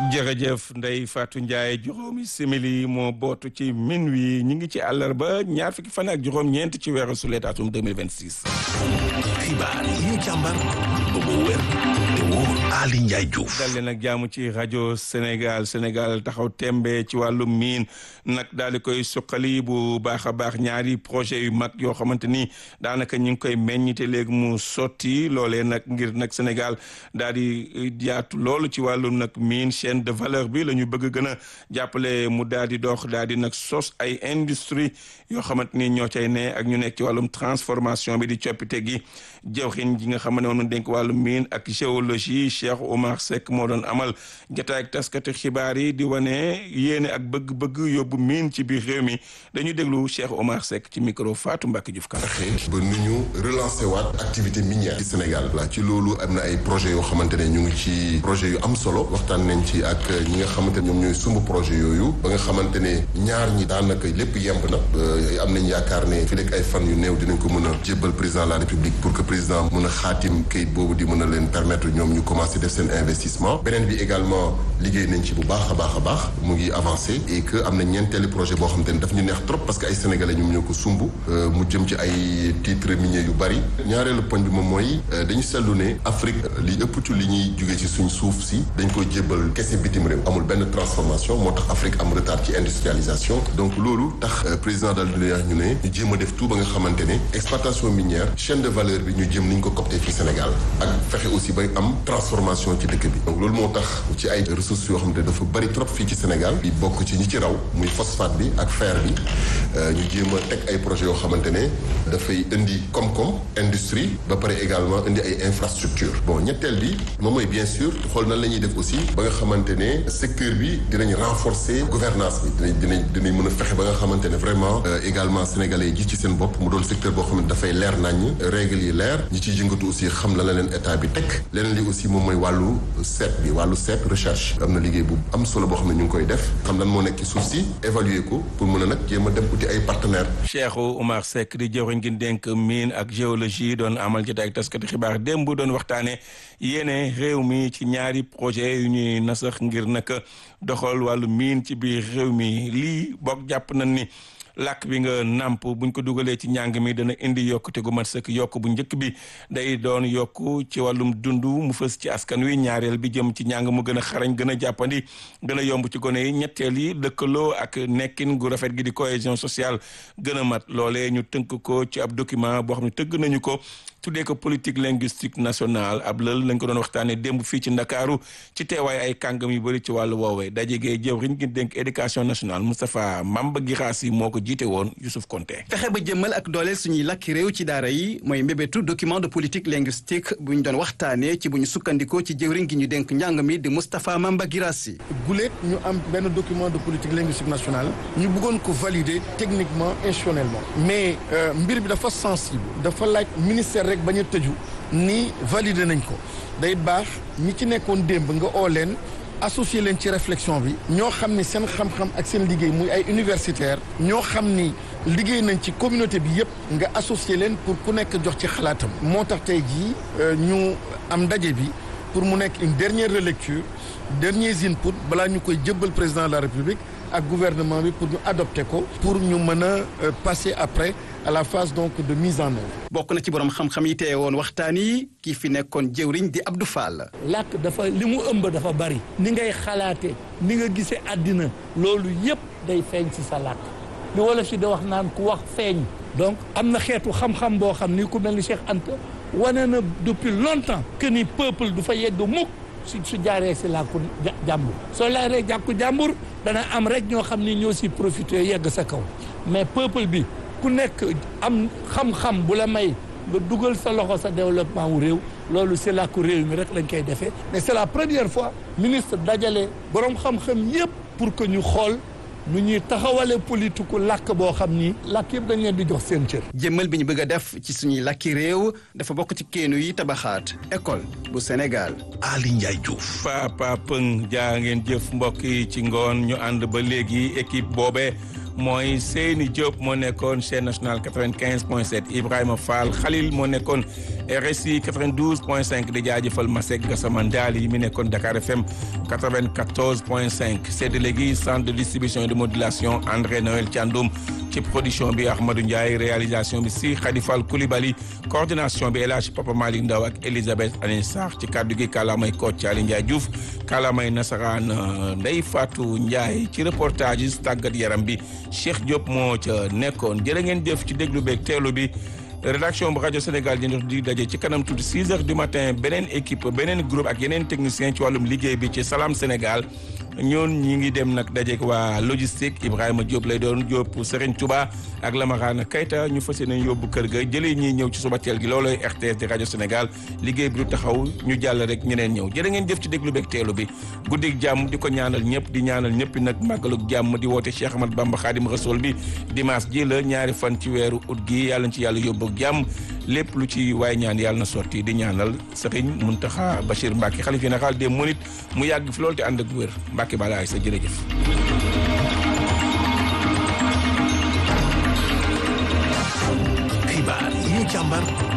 jërëjëf Ndeye Fatou Ndiaye juróomi simili moo bootu ci min wi ñu ngi ci àllarba ñaar fukki fan ak juróom-ñeent ci weeru sulet atum 2026. xibaar yi ñu càmbar ba mu wér te wóor Ali Ndiaye Diouf. dal leen ak jaamu ci rajo Sénégal Sénégal taxaw tembe ci wàllu miin nag daal di koy suqali bu baax a baax ñaari projet yu mag yoo xamante ni daanaka ñu ngi koy meññite léegi mu sotti loolee nag ngir nag Sénégal daal di yaatu loolu ci wàllu nag miin chaîne de valeur bi la ñu bëgg gën a jàppale mu daal di dox daal di nag sos ay industrie yoo xamante ni ñoo cay ne ak ñu nekk ci wàllum transformation bi di coppite gi jawxin ji nga xam ne moom dénk wàllu miin ak géologie Cheikh Omar Seck moo doon amal jotaay ak taskati xibaar yi di wane yéene ak bëgg-bëgg yóbbu miin ci biir réew mi dañu déglu Cheikh Omar Seck ci micro Fatou Mbacke Diouf Kara ba nu ñu relancer waat activité minière ci Sénégal la ci loolu am na ay projets yoo xamante ne ñu ngi ci projet yu am solo waxtaan nañ ci ak ñi nga xamante ne ñoom ñooy sumb projet yooyu ba nga xamante ne ñaar ñi daanaka lépp yemb na am nañ yaakaar ne fi lekk ay fan yu néew dinañ ko mën a jébbal président de la République pour que président mën a xaatim kayit boobu di mën a leen permettre ñoom ñu commencer def seen investissement beneen bi également liggéey nañ ci bu baax a baax a baax mu ngi avancé et que am na ñeenteeli projet boo xamante ne daf ñu neex trop parce que ay sénégalais ñoom ñoo ko sumb mu jëm ci ay titres miniers yu bari ñaareelu poñ bi moom mooy dañu seetlu ne Afrique li ëpp ci li ñuy jugee ci suñ suuf si dañ koy jébbal kese bitim réew amul benn transformation moo tax Afrique am retard ci industrialisation donc loolu tax président dal di ñu ne ñu jéem a def tout ba nga xamante ne exploitation minière chaîne de valeur bi ñu jëm ni ñu ko copté fii Sénégal ak fexe aussi bay am transformation ci dëkk bi donc loolu moo tax ci ay ressources yoo xamante ne dafa bari trop fii ci Sénégal bi bokk ci ñi ci raw muy phosphate bi ak fer bi ñu jéem a teg ay projets yoo xamante ne dafay indi koom-koom industrie ba pare également indi ay infrastructure bon ñetteel bi moom mooy bien sûr xool nan la ñuy def aussi ba nga xamante ne secteur bi dinañ renforcer gouvernance bi dinañ dinañ dinañ mën a fexe ba nga xamante ne vraiment également sénégalais yi gis ci seen bopp mu doon secteur boo xam ne dafay leer naññ règles yi leer ñi ciy yëngatu aussi xam la la leen état bi teg leneen li aussi moom mooy wàllu seet bi wàllu seet recherche am na liggéey bu am solo boo xam ne ñu ngi koy def xam lan moo nekk ci suuf si évaluer ko pour mën a nag jéem a dem uti ay partenaires. Cheikh Oumar Seck di jëwriñ gi dénk mine ak géologie doon amal jotaay ak taskati xibaar démb doon waxtaane yéene réew mi ci ñaari projet yu ñuy nasax ngir nag doxal wàllu mine ci biir réew mi lii boog jàpp nañ ni làkk bi nga nàmp buñ ko dugalee ci njàng mi dana indi yokkute gu mat sëkk yokk bu njëkk bi day doon yokk ci wàllum dund mu fës ci askan wi ñaareel bi jëm ci njàng mu gën a xarañ gën a jàppandi gën a yomb ci gone yi ñetteel yi lëkkaloo ak nekkin gu rafet gi di cohésion sociale gën a mat loolee ñu tënk ko ci ab document boo xam ne tëgg nañu ko tuddee ko politique linguistique nationale ab lël lañ ko doon waxtaanee démb fii ci ndakaaru ci teewaay ay kàngam yu bëri ci wàllu woowee daje gee jëwriñ gi dénk éducation nationale Moustapha Mamba Guirassy moo ko jiite woon Youssouf Konté fexe ba jëmmal ak dooleel suñuy làkki réew ci daara yi mooy mbébétu document de politique linguistique bu ñu doon waxtaanee ci bu ñu sukkandikoo ci jëwriñ gi ñu dénk njàng mi di Moustapha Mamba Guirassy guléet ñu am benn document de politique linguistique nationale ñu bëggoon ko valider techniquement institutionnellement mais mbir bi dafa sensible dafa laaj ministère rek bañ a tëju ni valider nañ ko day baax ñi ci nekkoon démb nga oo leen associé leen ci réflexion bi ñoo xam ni seen xam-xam ak seen liggéey muy ay universitaire ñoo xam ni liggéey nañ ci communauté bi yépp nga associé leen pour ku nekk jox ci xalaatam moo tax tey jii ñu am ndaje bi pour mu nekk une dernière relecture derniers input balaa ñu koy jëbbal président de la république ak gouvernement bi pour ñu adopter ko pour ñu mën a passer après à la phase donc de mise en œuvre. bokk na ci borom xam-xam yi teye woon waxtaan yi kii fi nekkoon jëwriñ di Abdou Fall. làkk dafa li mu ëmb dafa bari. ni ngay xalaate ni nga gisee àddina loolu yépp day feeñ ci sa làkk li wala si da wax naan ku wax feeñ. donc am na xeetu xam-xam boo xam ni ku mel ni Cheikh Anta wane na depuis longtemps que ni peuple du fa yegg mukk su su jaaree si làkku jàmbur soo laaree jàkku jàmbur dana am rek ñoo xam ni ñoo si profité yegg sa kaw mais peuple bi ku nekk am xam-xam bu la may nga dugal sa loxo sa développement wu réew loolu si làkku réew mi rek lañ koy defee mais c'est la première fois ministre dajale boroom xam-xam yépp pour que ñu xool nu ñuy taxawale politiku làkk boo xam ni làkk yëpp dañ leen di jox seen cër. jëmmal bi ñu bëgg a def ci suñuy làkki réew dafa bokk ci keenu yi tabaxaat école bu Sénégal. Ali Ndiaye Diouf. Papa Pëng jaa ngeen jëf mbokk yi ci ngoon ñu ànd ba léegi équipe boobee mooy Seyni Diop moo nekkoon chaîne nationale 95 point 7 Ibrahima Fall Khalil moo nekkoon RSI 92 point 5 di jaajëfal Masek Gassama Ndali yi mi nekkoon Dakar FM 94 point 5 séddale gi centre de distribution et de modulation André Noël Thiandoum ci production bi Ahmadou Ndiaye réalisation bi si Khadifal Koulibaly coordination bi El Hadj Papa Malick Ndaw ak Elisabeth Anin Sarr ci kaddu gi kàllaamay Kocc Ali Ndiaye Diouf kàllaamay nasaraan Ndeye Fatou Ndiaye ci reportage yi tàggat yaram bi Cheikh Diop moo ca nekkoon jërë ngeen jëf ci déglu beeg teelu bi rédaction bu rajo Sénégal di di daje ci kanam tuuti 6 heures du matin beneen équipe beneen groupe ak yeneen technicien ci wàllum liggéey bi ci Salam Sénégal ñoon ñi ngi dem nag dajeek waa logistique Ibrahima Diop lay doon Diop Serigne Touba ak Lamarana Kayta ñu fas yéene yóbbu kër ga jëlee ñiy ñëw ci suba teel gi loolooy RTS di rajo Sénégal liggéey bi du taxaw ñu jàll rek ñeneen ñëw jërë ngeen jëf ci déglu beeg teelu bi guddik jàmm di ko ñaanal ñëpp di ñaanal ñëpp nag màggaluk jàmm di woote Cheikh Ahmad Bamba Khadim Rasoul bi dimanche ji la ñaari fan ci weeru ut gi yàlla ci yàlla yóbbu ak jàmm lépp lu ci waay ñaan yàlla na sotti di ñaanal Serigne Mountakha Bachir Mbacké xalif général des mourides mu yàgg fi loolu te ànd ak wér Mbacké bala ay sa jërëjëf xibaar yi ñu càmbar